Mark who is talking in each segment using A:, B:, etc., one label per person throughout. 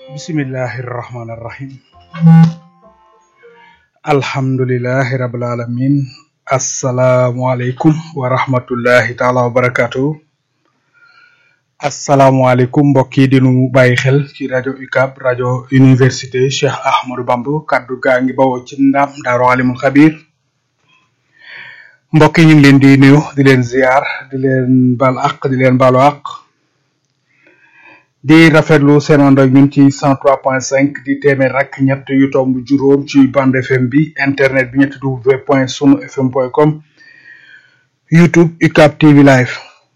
A: bismillahi rahmaani rahim alhamdulilahi rabil alamin asalaamualeykum wa rahmatullahi taala wa barakatuh asalaamualeykum mbokk yi dinu bàyyi xel ci rajo UCAB rajo université Cheikh Ahmadou Bamba kaddu gaa ngi bawoo ci ndam daaru alimul xabir mbokk yi ñu ngi leen di nuyu di leen ziar di leen baal àq di leen baalu àq di rafetlu seen ànd ak ñun ci cent trois point cinq di téeméer rek ñett yu tomb juróom ci bande FM bi internet bi ñetti w point sunu fm point com youtube UCAB TV live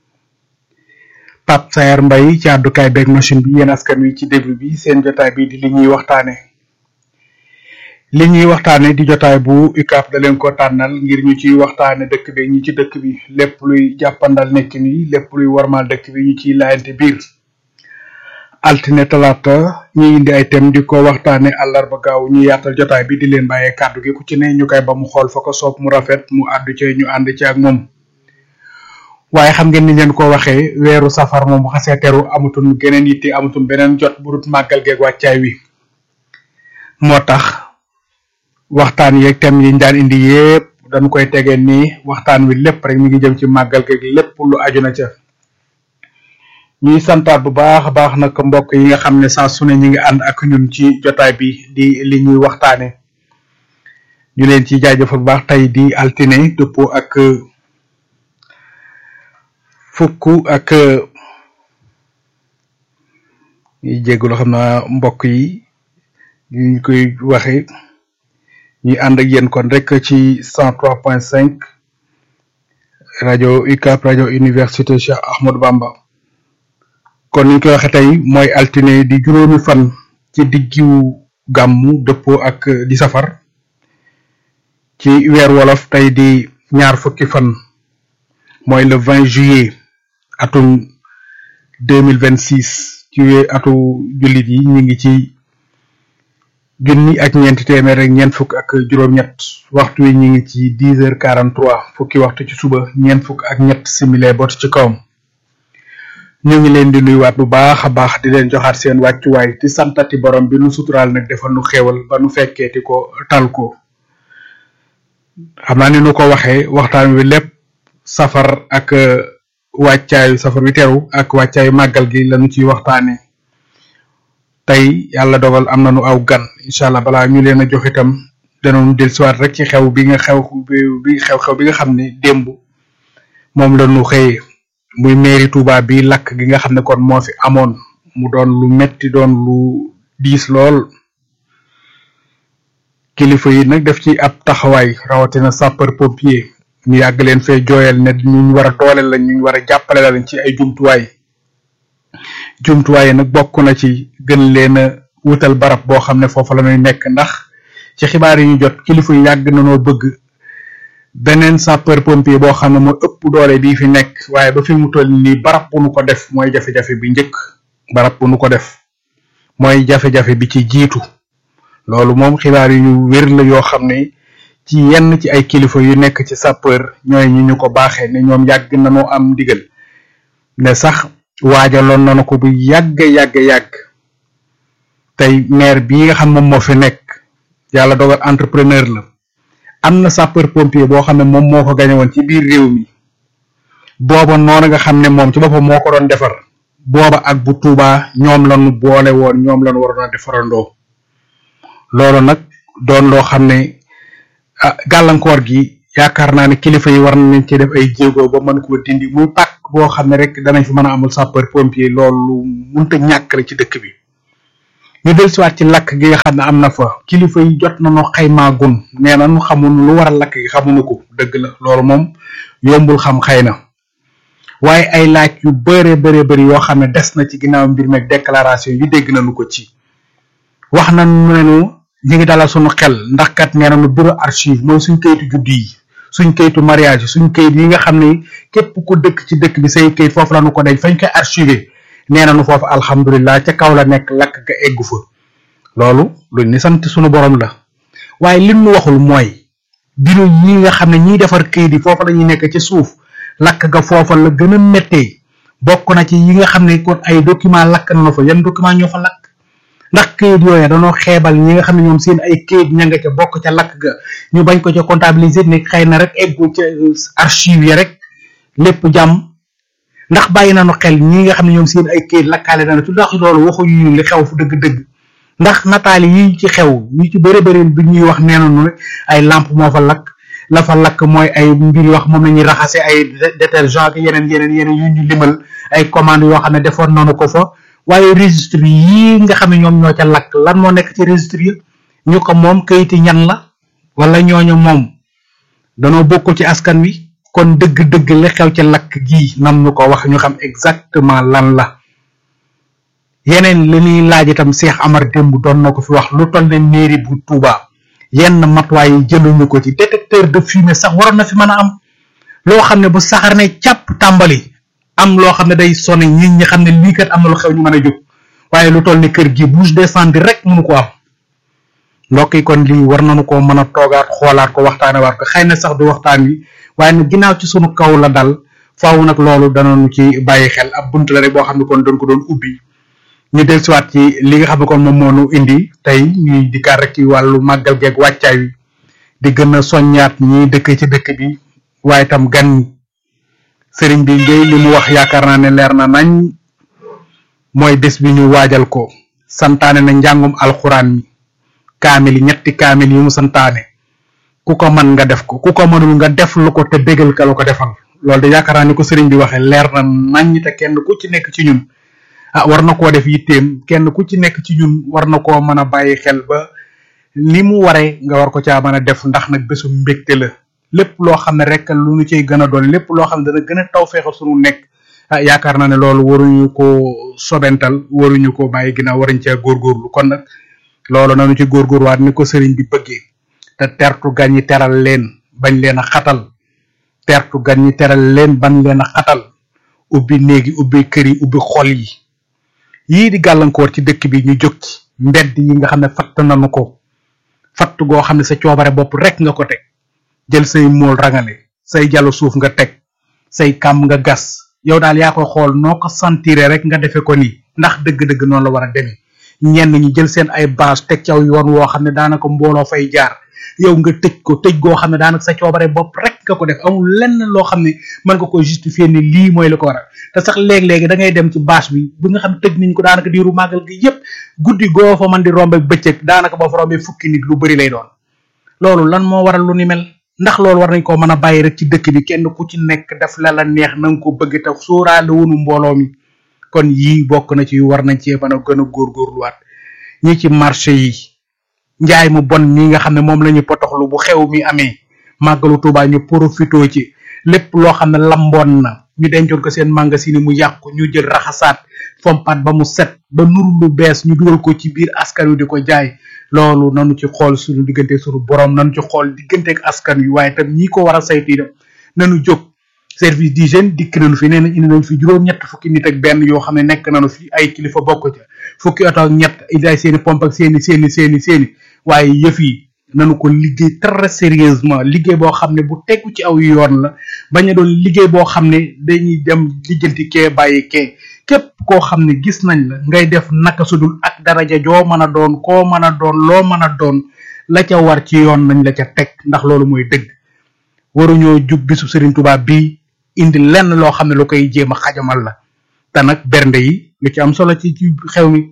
A: Pape Sayar Mbaye ci àddukaay beeg machine bi yéen askan wi ci déglu bi seen jotaay bi di li ñuy waxtaane li ñuy waxtaane di jotaay bu UCAB da leen ko tànnal ngir ñu ciy waxtaane dëkk bi ñi ci dëkk bi lépp luy jàppandal nekkin yi lépp luy warmal dëkk bi ñu ciy laayante biir altine talaata ñuy indi ay thème di ko waxtaane àllarba gaaw ñu yaatal jotaay bi di leen bàyyee kàddu gi ku ci ne ñu koy ba mu xool fa ko soob mu rafet mu àddu ci ñu ànd ci ak moom waaye xam ngeen ni leen ko waxee weeru safar moom bu xasee teru amatul geneen yitte amatul beneen jot bu dut màggal geeg wàccaay wi moo tax waxtaan yeeg thème yi ñu daan indi yépp dañu koy tegee nii waxtaan wi lépp rek mi ngi jëm ci màggal geeg lépp lu aju na ca ñuy santaat bu baax a baax nag mbokk yi nga xam ne saa su ne ñi ngi ànd ak ñun ci jotaay bi di li ñuy waxtaane ñu leen ci jaajëfal bu baax tey di altine dëppoo ak fukk ak ñuy jéggulu xam naa mbokk yi ñu koy waxe ñuy ànd ak yéen kon rek ci cent trois point cinq rajo UCAB rajo université Cheikh Ahmadou Bamba kon ni ñu koy waxe tey mooy altine di juróomi fan ci diggiwu gàmmu dëppoo ak di safar ci weer wolof tey di ñaar fukki fan mooy le vingt juillet atum deux mille vingt six ci atu jullit yi ñu ngi ci junni ak ñeenti téeméer ak ñeent fukk ak juróom-ñett waxtu wi ñu ngi ci dix heures quarante trois fukki waxtu ci suba ñeent fukk ak ñett simile bot ci kawam ñu ngi leen di nuyuwaat bu baax a baax di leen joxaat seen wàccuwaay di santati borom bi nu suturaal nag defal nu xéewal ba nu fekkeeti ko tal ko xam naa ni nu ko waxee waxtaan wi lépp safar ak wàccaayu safar wi teru ak wàccaayu màggal gi lañu ciy waxtaane tey yàlla dogal am nañu aw gan incha allah balaa ñu leen a jox itam danoonu dellusiwaat rek ci xew bi nga xew bi xew-xew bi nga xam ne démb moom la ñu xëyee muy mairie Touba bi lakk gi nga xam ne kon moo fi amoon mu doon lu metti doon lu diis lool kilifa yi nag def ci ab taxawaay rawatina sapeur pompier ñu yàgg leen fee jooyal ne ñu war a dooleel la ñu war a jàppale la ci ay jumtuwaay jumtuwaay yi nag bokk na ci gën leen a wutal barab boo xam ne foofu la ñuy nekk ndax ci xibaar yi ñu jot kilifa yi yàgg nañoo bëgg beneen sapeur pompier boo xam ne mooy ëpp doole bii fi nekk waaye ba fi mu toll nii barab bu nu ko def mooy jafe-jafe bi njëkk barab bu nu ko def mooy jafe-jafe bi ci jiitu loolu moom xibaar yu ñu wér la yoo xam ne ci yenn ci ay kilifa yu nekk ci sapeur ñooy ñi ñu ko baaxee ne ñoom yàgg nañoo am ndigal ne sax waajaloon nañu ko bu yàgg yàgg yàgg tey maire bii nga xam moom moo fi nekk yàlla dogal entrepreneur la am na sapeur pompier boo xam ne moom moo ko gañe woon ci biir réew mi booba noonu nga xam ne moom ci boppam moo ko doon defar booba ak bu Tuubaa ñoom lañu boole woon ñoom lañu waroon a defarandoo loolu nag doon loo xam ne ah gàllankoor gi yaakaar naa ne kilifa yi war nañ ci def ay jéego ba mën ko dindi muy pàkk boo xam ne rek danañ fi mën a amul sapeur pompier loolu munta ñàkk la ci dëkk bi ñu dellusiwaat ci lakk gi nga xam ne am na fa kilifa yi jot nañu xaymaa gun nee na ñu xamuñu lu waral lakk gi xamuñu ko dëgg la loolu moom yombul xam xëy na waaye ay laaj yu bëree bëree bëri yoo xam ne des na ci ginnaaw mbir meeg déclaration yi dégg nañu ko ci wax nañu ne ñu ngi dalal suñu xel ndax kat nee nañu bureau archive mooy suñ kayitu juddu yi suñ kayitu mariage suñ kayit yi nga xam ne képp ku dëkk ci dëkk bi say kayit foofu la ñu ko denc fañ koy archiver nee nañu foofu alhamdulilah ca kaw la nekk lakk ga eggu fa loolu luñ ni sant suñu borom la waaye lim nu waxul mooy bureau yi nga xam ne ñiy defar kayit yi foofu la ñuy nekk ci suuf lakk ga foofa la gën a méttee bokk na ci yi nga xam ne kon ay document lakk na fa yan document ñoo fa lakk ndax këyit yooyu danoo xeebal ñi nga xam ne ñoom seen ay këyit ña nga ca bokk ca lakk ga ñu bañ ko ca comptabiliser ne xëy na rek eggu ca archive yi rek lépp jàmm ndax bàyyi nañu xel ñi nga xam ne ñoom seen ay këyit lakkaale nañu ci ndax loolu waxuñu ñu li xew fu dëgg-dëgg ndax nataali yi ci xew ñu ci bëri bëri bi ñuy wax nee nañu rek ay lampe moo fa lakk la fa lakk mooy ay mbir yoo xam moom la ñuy raxase ay détergent ak yeneen yeneen yeneen yu ñu limal ay commande yoo xam ne defoon nañu ko fa waaye registre yii nga xam ne ñoom ñoo ca lakk lan moo nekk ci registre yi ñu ko moom kayiti ñan la wala ñooñu moom danoo bokkul ci askan wi kon dëgg-dëgg li xew ci lakk gii nam ñu ko wax ñu xam exactement lan la yeneen li ñuy laaj itam Cheikh Amar démb doon na ko fi wax lu toll ne mairie bu Touba yenn matuwaay yi jëluñu ko ci détecteur de fumée sax waroon na fi mën a am loo xam ne bu saxar ne càpp tàmbali am loo xam ne day sone ñi ñi xam ne lii kat am na lu xew ñu mën a jóg waaye lu toll ni kër gi bouche d'incendie rek mënu ko am mbokk yi kon lii war nañu ko mën a toogaat xoolaat ko waxtaane waat ko xëy na sax du waxtaan wi waaye nag ginnaaw ci sunu kaw la dal faaw nag loolu danañu ci bàyyi xel ab bunt la rek boo xam ne kon doon ko doon ubbi ñu dellusiwaat ci li nga xam ne kon moom moo nu indi tey ñuy dikkaat rek ci wàllu màggal geeg wàccaay wi di gën a soññaat ñi dëkk ci dëkk bi waaye itam gan ñi sëriñ bi ngay li mu wax yaakaar naa ne leer na nañ mooy bés bi ñu waajal ko santaane na njàngum alxuraan mi kaamil yi ñetti kaamil yi mu santaane ku ko mën nga def ko ku ko mënul nga def lu ko te bégal ka la ko defal loolu de yaakaar naa ni ko sëriñ bi waxee leer na nañ te kenn ku ci nekk ci ñun ah war na koo def yitteem kenn ku ci nekk ci ñun war na koo mën a bàyyi xel ba ni mu waree nga war ko caa mën a def ndax nag bésu mbégte la lépp loo xam ne rek lu ñu cay gën a doon lépp loo xam ne dana gën a taw feexal suñu nekk ah yaakaar naa ne loolu waruñu ko sobental waruñu ko bàyyi ginnaaw waruñ cee góorgóorlu kon nag loolu nanu ci góorgóorwaat ni ko sëriñ bi bëggee te tertu gan ñi teral leen bañ leen a xatal tertu gan ñi teral leen bañ leen a xatal ubbi néegi ubbi kër yi ubbi xol yi yii di gàllankoor ci dëkk bi ñu jóg ci mbedd yi nga xam ne fatt nanu ko fatt goo xam ne sa coobare bopp rek nga ko teg jël say mool rangale say jàllu suuf nga teg say kàmm nga gas yow daal yaa koy xool noo ko sentiré rek nga defe ko nii ndax dëgg-dëgg noonu la war a demee ñenn ñi jël seen ay bâche teg ci aw yoon woo xam ne daanaka mbooloo fay jaar yow nga tëj ko tëj goo xam ne daanaka sa coobare bopp rek nga ko def amul lenn loo xam ne mën nga ko justifier ni lii mooy la ko waral te sax léeg-léegi da ngay dem ci bâche bi bi nga xam tëj nañ ko daanaka diiru màggal gi yépp guddi goo fa mën di rombe bëccëg daanaka boo fa rombee fukki nit lu bari lay doon loolu lan moo waral lu ni mel ndax loolu war nañ koo mën a bàyyi rek ci dëkk bi kenn ku ci nekk def la la neex na nga ko bëgg te sóoraale wunu mbooloo mi kon yii bokk na ci war nañ cee mën a gën a góorgóorluwaat ñi ci marché yi njaay mu bon mi nga xam ne moom la ñu potoxlu bu xew mi amee màggalu Tuubaa ñu profitoo ci lépp loo xam ne lamboon na ñu dencoon ko seen magasin mu yàqu ñu jël raxasaat fompat ba mu set ba nuru lu bees ñu dugal ko ci biir askan wi di ko jaay loolu nanu ci xool suñu diggante suñu borom nanu ci xool diggante ak askan wi waaye tam ñi ko war a saytu itam nanu jóg service d'hygiène dikk nañu fi nee na indi nañu fi juróom-ñett fukki nit ak benn yoo xam ne nekk nañu fi ay kilifa bokk ca fukki oto ak ñett indi ay seeni pompe ak seeni seeni seeni seeni waaye yëf yi nanu ko liggéey très sérieusement liggéey boo xam ne bu tegu ci aw yoon la bañ a doon liggéey boo xam ne dañuy dem lijjanti kee bàyyi kee képp koo xam ne gis nañ la ngay def naka sudul ak daraja joo mën a doon koo mën a doon loo mën a doon la ca war ci yoon nañ la ca teg ndax loolu mooy dëgg waruñoo jub bisu Serigne Touba bii indi lenn loo xam ne lu koy jéem a xajamal la te nag bernde yi lu ci am solo ci ci xew mi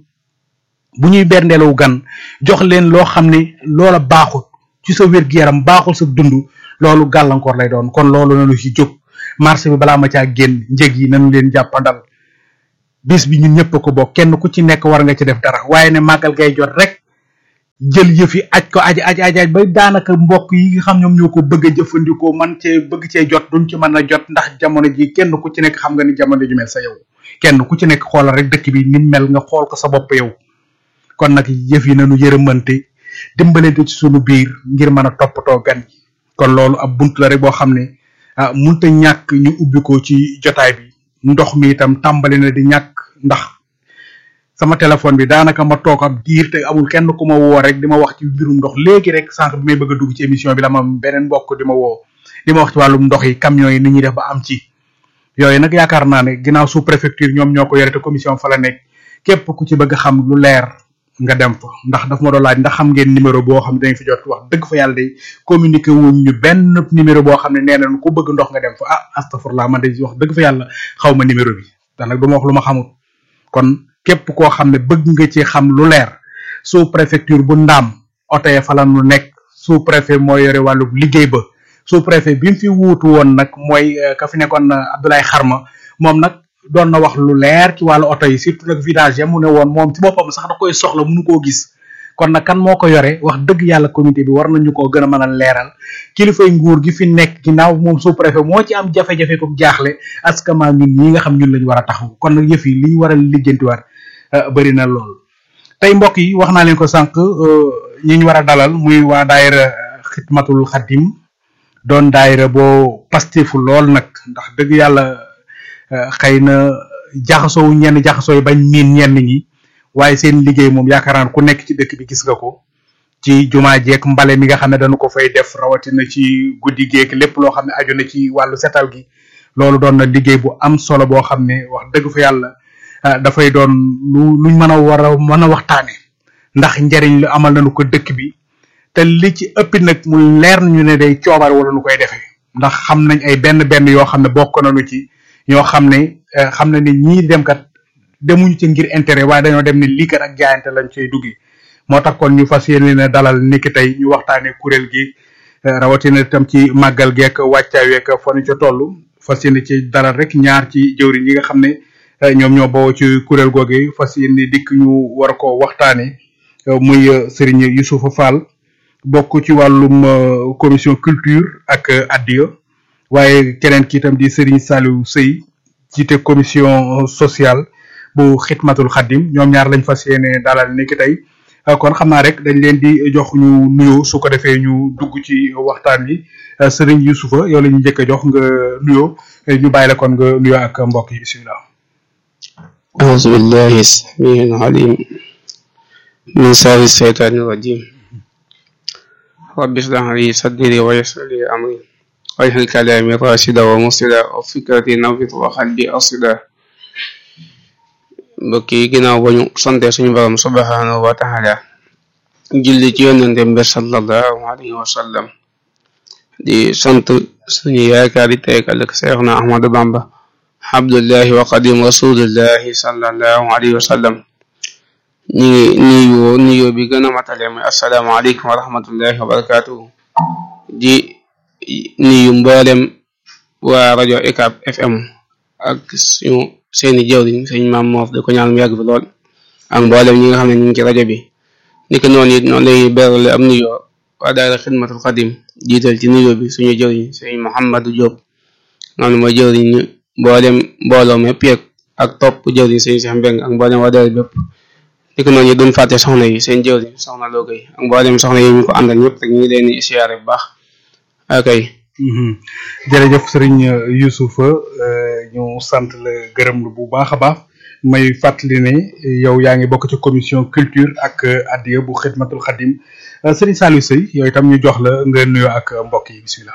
A: bu ñuy berndeelu gan jox leen loo xam ne loola baaxul ci sa wér-gu-yaram baaxul sa dund loolu gàllankoor lay doon kon loolu nanu ci jóg marché bi balaa ma caa génn njëg yi nañu leen jàppandal bis bi ñun ñëpp ko bokk kenn ku ci nekk war nga ci def dara waaye ne màggal gay jot rek jël yëf yi aj ko aj aj aj aj ba daanaka mbokk yi nga xam ñoom ñoo ko bëgg a jëfandikoo man cee bëgg cee jot duñ ci mën a jot ndax jamono ji kenn ku ci nekk xam nga ni jamono ji mel sa yow kenn ku ci nekk xoolal rek dëkk bi ni mel nga xool ko sa bopp yow kon nag yëf yi nañu yërëmante dimbalante ci sunu biir ngir mën a toppatoo gan yi kon loolu ab bunt la rek boo xam ne ah munta ñàkk ñu ubbi ko ci jotaay bi ndox mi itam tàmbali na di ñàkk ndax sama téléphone bi daanaka ma toog ab diir te amul kenn ku ma woo rek di ma wax ci mbirum ndox léegi rek sànq bi may bëgg a dugg ci émission bi la ma beneen mbokk di ma woo di ma wax ci wàllum ndox yi camions yi ni ñuy def ba am ci yooyu nag yaakaar naa ne ginnaaw sous préfecture ñoom ñoo ko yore te commission fa la nekk képp ku ci bëgg a xam lu leer nga dem fa ndax daf ma doon laaj ndax xam ngeen numéro boo xam ne dañ fi jot wax dëgg fa yàlla day communiqué wuñ ñu benn numéro boo xam ne nee nañ ku bëgg ndox nga dem fa ah astafurlah man de wax dëgg fa yàlla xaw ma numéro bi te nag du ma wax lu ma xamul kon képp koo xam ne bëgg nga ci xam lu leer sous préfecture bu ndaam oto ya fa la nu nekk sous préfet moo yore wàllu liggéey ba sous préfet bi mu fi wuutu woon nag mooy ka fi nekkoon Abdoulaye Xarma moom nag doon na wax lu leer ci wàllu oto yi surtout nag vidage ya mu ne woon moom ci boppam sax da koy soxla mënu koo gis kon nag kan moo ko yore wax dëgg yàlla comité bi war nañu koo gën a mën a leeral kilifay nguur gi fi nekk ginnaaw moom sous préfet moo ci am jafe-jafe ko jaaxle askama ñun ñi nga xam ñun lañu war a taxaw kon nag yëf yi li ñu war a lijjantiwaat bëri na lool tey mbokk yi wax naa leen ko sànq ñi ñu war a dalal muy waa daayira xidmatul xadim doon daayira boo pastefu lool nag ndax dëgg yàlla xëy na jaxasoo ñenn jaxasoo yi bañ miin ñenn ñi waaye seen liggéey moom yaakaar naa ku nekk ci dëkk bi gis nga ko ci jumaa jeek mbale mi nga xam ne dañu ko fay def rawatina ci guddi geek lépp loo xam ne aju na ci wàllu setal gi loolu doon na liggéey bu am solo boo xam ne wax dëgg fa yàlla dafay doon lu luñ mën a war a mën a waxtaane ndax njariñ lu amal nañu ko dëkk bi te li ci ëpp nag mu leer nañu ne day coobar wala nu koy defee ndax xam nañ ay benn benn yoo xam ne bokk nañu ci ñoo xam ne xam na ne ñii dem kat demuñu ci ngir intérêt waaye dañoo dem ne lii kat ak jaayante lañ cay duggi moo tax kon ñu fas yéene ne dalal niki tey ñu waxtaanee kuréel gi rawatina itam ci màggal geek wàccaay week fa ñu ca toll fas yéene ci dalal rek ñaar ci jëwriñ yi nga xam ne ñoom ñoo bawoo ci kuréel googu fas yéene dikk ñu war ko waxtaanee muy Serigne Youssoufa Fall bokk ci wàllum commission culture ak addiya waaye keneen ki itam di Serigne Saliou Sey jiite commission sociale bu xidmatul xaddim ñoom ñaar lañ fas yéene dalal ni ki tey kon xam naa rek dañ leen di jox ñu nuyoo su ko defee ñu dugg ci waxtaan wi Serigne Youssoufa yow la ñu njëkk a jox nga nuyoo ñu bàyyi la kon nga nuyoo ak mbokk yi bisimilah.
B: أعوذ بالله السميع العليم من شر الشيطان الرجيم رب اشرح لي صدري ويسر لي أمري واجعل كلامي راشدا ومرشدا وفكرتي نوّر وقلبي أرشدا mbokk yi ginnaaw ba ñu sante suñu borom subhanahu wa taala julli ci yonente bi sallallahu alayhi wa sallam di sant suñu yaakaari tey ëllëg Seexna Ahmadu Bamba abdullahi wa qadim rasulillahi sallallahu alayhi wa sallam ñi ngi nuyoo nuyoo bi gën a matale mooy asalaamaaleykum wa rahmatullahi wa barakatuhu di nuyu mboolem waa rajo UCAB FM ak suñu seeni jëwriñ sëñ maam moof di ko ñaan mu yàgg fi lool ak mboolem ñi nga xam ne ñu ngi ci rajo bi ni ko noonu it noonu lay berale am nuyoo waa daara xidmatul xadim jiital ci nuyoo bi suñu jëwriñ sëñ Mouhamadou Diop noonu mooy jëwriñ ñu mboolem mbooloo mépp yeeg ak topp jëwriñ sëñ Cheikh Mbeng ak mboolem waa daara bépp ni ko noonu it duñ fàtte soxna yi seen jëwriñ soxna Logay ak mboolem soxna yi ñu ko àndal ñëpp rek ñu ngi leen di siyaare bu baax akay
A: jërëjëf Serigne Youssoufa ñu sant la gërëm lu bu baax a baax may fàttali ne yow yaa ngi bokk ci commission culture ak addiya bu xidmatul xadim Serigne Saliou Sey yow itam ñu jox la nga nuyoo ak mbokk yi bisimilah.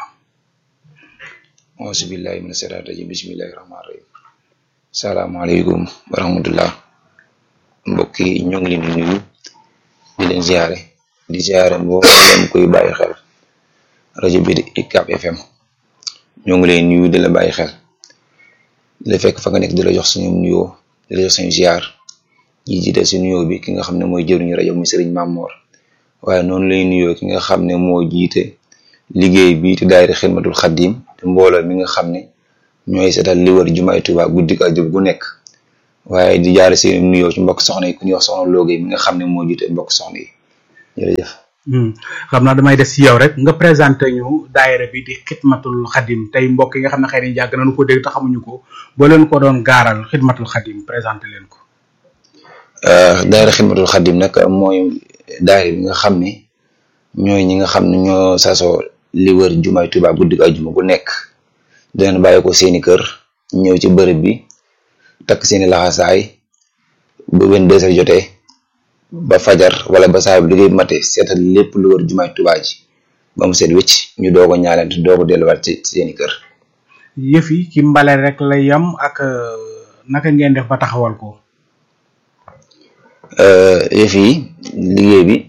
C: auzu billahi mina shaytaani rajim bismillahi rahmaani rahim salaamaaleykum wa rahmatullah mbokk yi ñoo ngi leen di nuyu di leen ziare di ziare mboolem koy bàyyi xel rajo bi di UCAB FM ñoo ngi leen nuyu di la bàyyi xel di la fekk fa nga nekk di la jox suñu nuyoo di la jox suñu ziar ñi jiite si nuyoo bi ki nga xam ne mooy jëruñu rajo muy Serigne Mamor waaye noonu lay nuyoo ki nga xam ne moo jiite liggéey bi te daayira xidmatul xaddim te mbooloo mi nga xam ne ñooy seetal li wër jumaay Tuubaa guddi ak jub gu nekk waaye di jaare seen nuyoo ci mbokk soxna yi ku ñuy wax soxna Logay mi nga xam ne moo jiite mbokk soxna yi jërëjëf.
A: xam naa damay des ci yow rek nga présenté ñu daayira bi di xidmatul xadim tey mbokk yi nga xam ne xëy na yàgg nañu ko dégg te xamuñu ko boo leen ko doon gaaral xidmatul xadim présenté leen ko.
C: daayira xidmatul xadim nag mooy daayira bi nga xam ne ñooy ñi nga xam ne ñoo sasoo li wër jumaay Tuubaa guddi ak juma gu nekk dinañ bàyyi ko seeni kër ñëw ci bërëb bi takk seeni laxasaay ba wenn deux heures jotee ba fajar wala ba saa bu liggéey mate seetal lépp lu wër jumaay Tuubaa ji ba mu seet wëcc ñu doog a ñaalante doog a delluwaat ci seeni kër.
A: yëf yi ci mbale rek la yam ak naka ngeen def ba taxawal ko.
C: yëf yi liggéey bi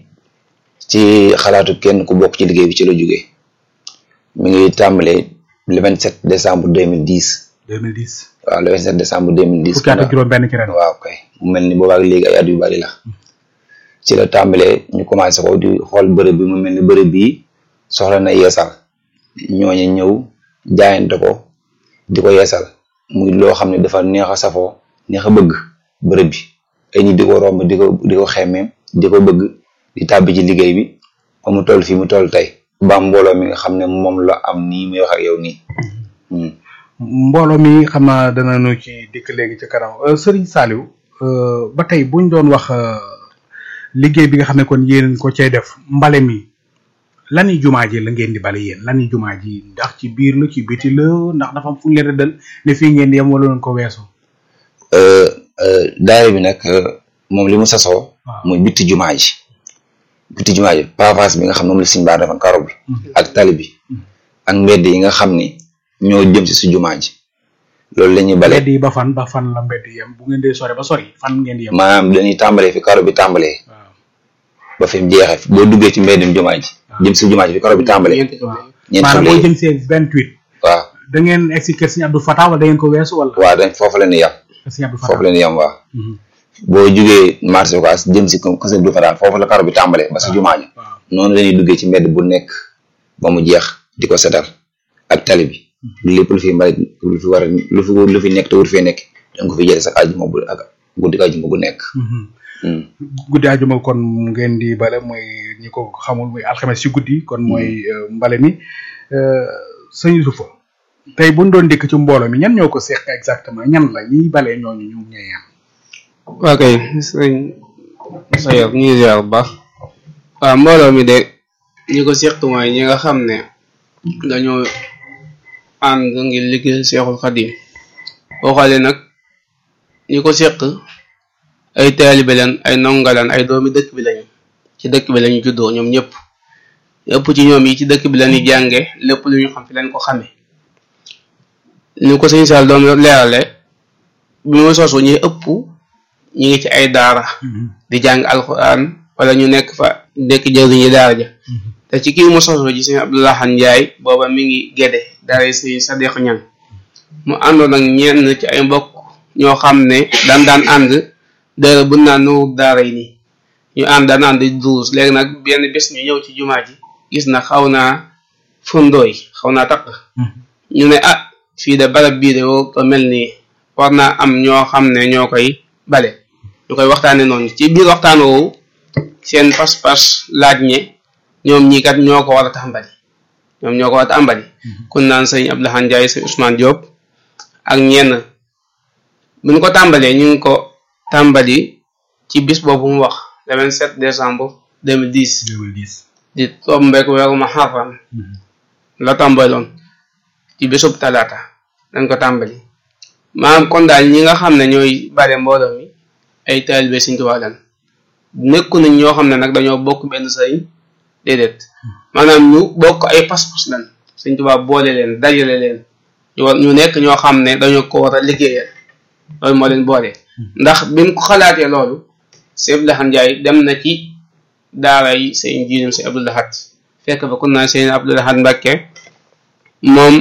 C: ci xalaatu kenn ku bokk ci liggéey bi ci la jógee mi ngi tàmbalee le vingt sept décembre deux mille dix
A: 2010
C: waaw le vingt sept décembre deux mille dix
A: fukki at ak juróom benn ci ren
C: waaw kay mu mel ni boobaak léegi ay at yu bari la ci la tàmbalee ñu commencé ko di xool bërëb bi mu mel ni bërëb bii soxla na yeesal ñooñu ñëw jaayante ko di ko yeesal muy loo xam ne dafa neex a safoo neex a bëgg bërëb bi ay nit di ko romb di ko di ko xemmeem di ko bëgg di tàbbi ci liggéey bi ba mu toll fii mu toll tey ba mbooloo mi nga xam ne moom la am nii muy wax ak yow nii Hmm.
A: mbooloo mi xam naa danañu ci dikk léegi ci kanam Euh, Serigne Saliou euh, ba tey buñ doon wax euh, liggéey bi nga xam ne kon yéen ko cay def mbale mi lani jumaa ji la ngeen di bale yéen lani jumaa ji ndax ci biir la ci biti la ndax dafa am fu ñu leen rëddal ne fii ngeen di yem wala leen ko weesu
C: Euh, euh, daayira bi nag euh, moom li mu sasoo
A: waaw
C: muy bitti jumaa ji bitti jumaa ji pavage bi nga xam ne moom la siñ baar defoon karo bi ak tali bi ak mbedd yi nga xam ni ñoo jëm si su jumaa ji loolu la ñuy bale
A: mbedd yi ba fan ba fan la mbedd yem bu ngeen dee sore ba sori fan ngeen di yem
C: maanaam dañuy tàmbalee fi karo bi tàmbalee
A: waaw
C: ba fi mu jeexee boo duggee ci mbeddum jumaa ji jëm si jumaa ji fi karo bi tàmbalee
B: ñeenti xibla yi.
C: ñeent
A: maanaam
C: xibla
A: boo
C: yi
A: jëm see vingt huit
C: waaw
A: da ngeen egg si kër Sëñ Abdou Fatah wala da ngeen ko weesu wala
C: waaw dañ foofu la ñuy yem
A: kër Sëñ Abdou
C: foofu
A: Fatah
C: la ñuy yem waaw
A: Mhm.
C: boo jugee marché Ocass jëm si kër du fa daal foofu la karo bi tàmbalee ba si jumaa ji
A: waaw
C: noonu la ñuy duggee ci mbedd bu nekk ba mu jeex di ko setal ak tali bi lépp lu fi mbalit lu fi war a lu fi lu fi nekk te wut fee nekk da nga ko fi jëlee sax àjjuma bu ak guddi àjjuma gu nekk.
A: Mhm.
C: Hmm.
A: guddi ajuma kon ngeen di bale mooy ñi ko xamul muy alxames ci guddi kon mooy euh, mbale mi Euh, sëñ Yusufa tey buñ doon dikk ci mbooloo mi ñan ñoo ko seq exactement ñan la ñiy bale ñooñu ñu ñooy ñan
B: waa kay sëñ Sayor ñu ngi ziar bu baax waaw mbooloo mi de ñi ko seq mooy ñi nga xam ne dañoo ànd ngir liggéey Seexul Xadim boo xoolee nag ñi ko seq ay taalibe leen ay nongalan ay doomi dëkk bi lañu ci dëkk bi lañu juddoo ñoom ñëpp ëpp ci ñoom yi ci dëkk bi lañuy jànge lépp lu ñu xam fi leen ko xamee ni ko sëñ Sall doom leerale bi mu sosu ñi ëpp ñi ngi ci ay daara di jàng alxuraan wala ñu nekk fa nekk jëriñi daara ja te ci kii mu sosu ci sëñ Abdoulahan Njaay booba mi ngi géde daara yi sëñ Sadex Ñang mu àndoon ak ñenn ci ay mbokk ñoo xam ne daan daan ànd daara bu naan nuwub daara yi nii ñu ànd daan ànd di duus léegi nag benn bés ñu ñëw ci jumaa ji gis na xaw naa fundooy xaw naa taq ñu ne ah fii de barab bii de woo ko mel nii war naa am ñoo xam ne ñoo koy bale ñu koy waxtaane noonu ci biir waxtaan woowu seen pas-pas laaj ñe ñoom ñii kat ñoo ko war a tàmbali ñoom ñoo ko war a tàmbali kun naan sëñ Abdoulahan Njaay sëñ Ousmane Diop ak ñenn bu ñu ko tàmbalee ñu ngi ko tàmbali ci bis boobu mu wax le 27 décembre 2010
A: 2010
B: di tombeek weeru Muharram la tàmbaloon ci bésub talaata dañ ko tàmbali maanaam kon daal ñi nga xam ne ñooy bare mbooloo mi ay taalibe Sëñ Tuubaa lan nekku nañ ñoo xam ne nag dañoo bokk benn sëriñ déedéet maanaam ñu bokk ay pas-pas lan Sëñ Tuubaa boole leen dajale leen ñu war ñu nekk ñoo xam ne dañoo ko war a liggéeyal loolu moo leen boole ndax bi mu ko xalaatee loolu Sëñ Abdou Lahad Njaay dem na ci daara yi sëñ jiinam Sëñ Abdou Lahad fekk fa kun naa Sëñ Abdou Lahad Mbàkke moom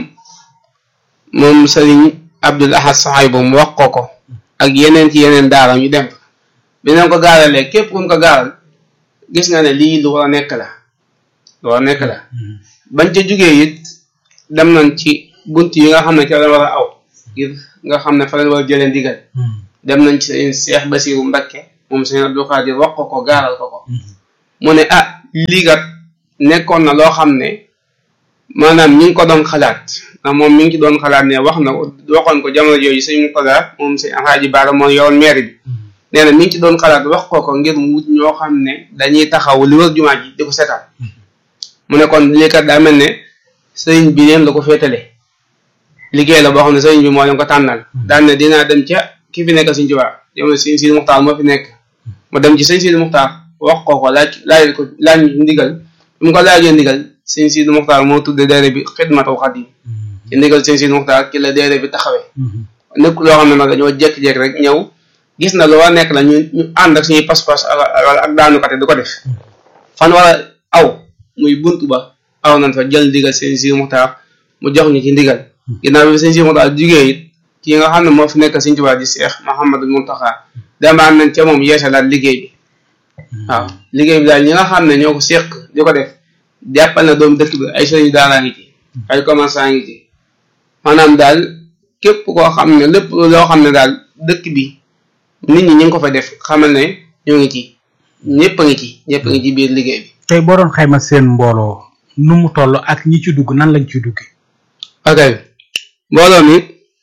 B: moom sëriñ Abdul Ahad saxaay bu mu wax ko ko ak yeneen ci yeneen daara ñu dem bi leen ko gaaralee képp ku ñu ko gaaral gis nga ne lii lu war a nekk la lu war a nekk la bañ ca jugee it dem nañ ci bunt yi nga xam ne ca la war a aw ngir nga xam ne fa leen war a jëlee ndigal dem nañ ci sëriñ Seex Basiiru Mbakke moom sëriñ Abdul Xaadir wax ko ko gaaral ko ko mu ne ah lii kat nekkoon na loo xam ne maanaam ñi ngi ko doon xalaat ndax moom mi ngi ci doon xalaat ne wax na ko waxoon ko jamono jooju sëñ Murtada moom sëñ Alxaaji Baara moo yoroon maire bi nee na mi ngi ci doon xalaat wax ko ko ngir mu wut ñoo xam ne dañuy taxaw li wër jumaa ji di ko seetaan mu ne kon lii kat daa mel ne sëriñ bi leen la ko féetale liggéey la boo xam ne sëriñ bi moo leen ko tànnal daan ne dinaa dem ca ki fi nekk sëñ Tuubaa jamono sëñ Sidi Muxtaar moo fi nekk mu dem ci sëñ Sidi Muxtaar wax ko ko laaj laaj ko laaj ndigal bi mu ko laajee ndigal sëñ Sidi Muxtaar moo tudde daare bi xidmatul xadim ci ndigal sëñ Sidi Muxtaar ci la daare bi taxawee nekk loo xam ne nag dañoo jékki-jékki rek ñëw gis na lu war a nekk la ñu ñu ànd ak suñuy pas-pas wala ak daanukate du ko def fan war a aw muy bunt ba aw nañ fa jël ndigal seen si muxtaar mu jox ñu ci ndigal ginnaaw bi seen si muxtaar jugee it ki nga xam ne moo fi nekk Sëñ Tuubaa di Seex Muhammadul Muntaxa demaan nañ ca moom yeesalaat liggéey bi waaw liggéey bi daal ñi nga xam ne ñoo ko seq di ko def jàppal na doomu dëkk bi ay sëriñ daaraa ngi ci ay commerçant ngi ci maanaam daal képp koo xam ne lépp loo xam ne daal dëkk bi nit ñi ñu ngi ko fa def xamal ne ñoo ngi ci ñëpp a ngi ci ñëpp a ngi ci biir liggéey bi
A: tey boo doon xayma seen mbooloo nu mu toll ak ñi ci dugg nan lañ ci dugge
B: ok mbooloo mi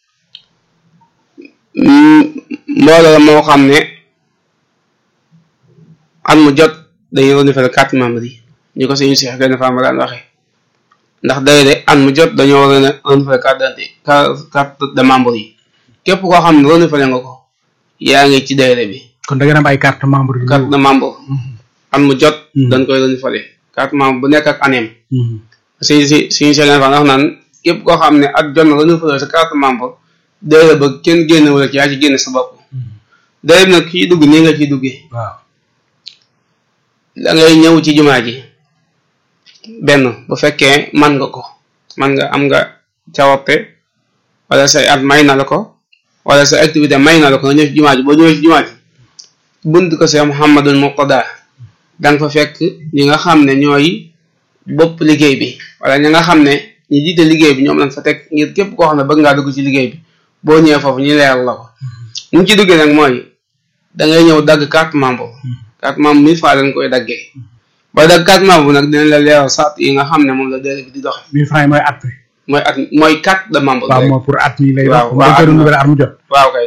B: mbooloo la moo xam ne at mu jot dañuy renouveler carte membre yi ñu ko suñu Seex Gaynde Fatma daan waxee ndax day de at mu jot dañoo war a renouveler carte d'identité carte de membre yi képp koo xam ne renouveler nga ko yaa ngi ci dayre bi
A: kon da ngeen am ay carte membre yu
B: carte de membre at mu jot dañ koy renouveler carte membre bu nekk ak aneem suñu si suñu Seex Gaynde Fatma wax naan képp koo xam ne at jot na renouveler sa carte membre dayre ba kenn génn wala ci yaa ci génn sa bopp dayre bi nag kii dugg nii nga ciy duggee
A: waaw
B: da ngay ñëw ci jumaa ji benn bu fekkee man nga ko man nga am nga cawarte wala say at may na la ko wala sa activité may na la ko nga ñëw ci jumaa ji boo ñëwee ci jumaa ji bunt ko see Muhammadul Muqtada danga fa fekk ñi nga xam ne ñooy bopp liggéey bi wala ñi nga xam ne ñi jiite liggéey bi ñoom lañ fa teg ngir képp koo xam ne bëgg ngaa dugg ci liggéey bi boo ñëwee foofu ñu leeral la ko ñu ci duggee nag mooy da ngay ñëw dagg carte membre carte membre mille fois dañ koy daggee ba dagg carte membre nag dinañ la leeral sart yi nga xam ne moom la délai bi di doxe
A: mille francs yi mooy at mi
B: mooy at mooy carte de membre
A: waaw moo pour at mi lay
B: waaw
A: dox
B: waaw
A: dañ koy renouveler at mu jot
B: waaw kay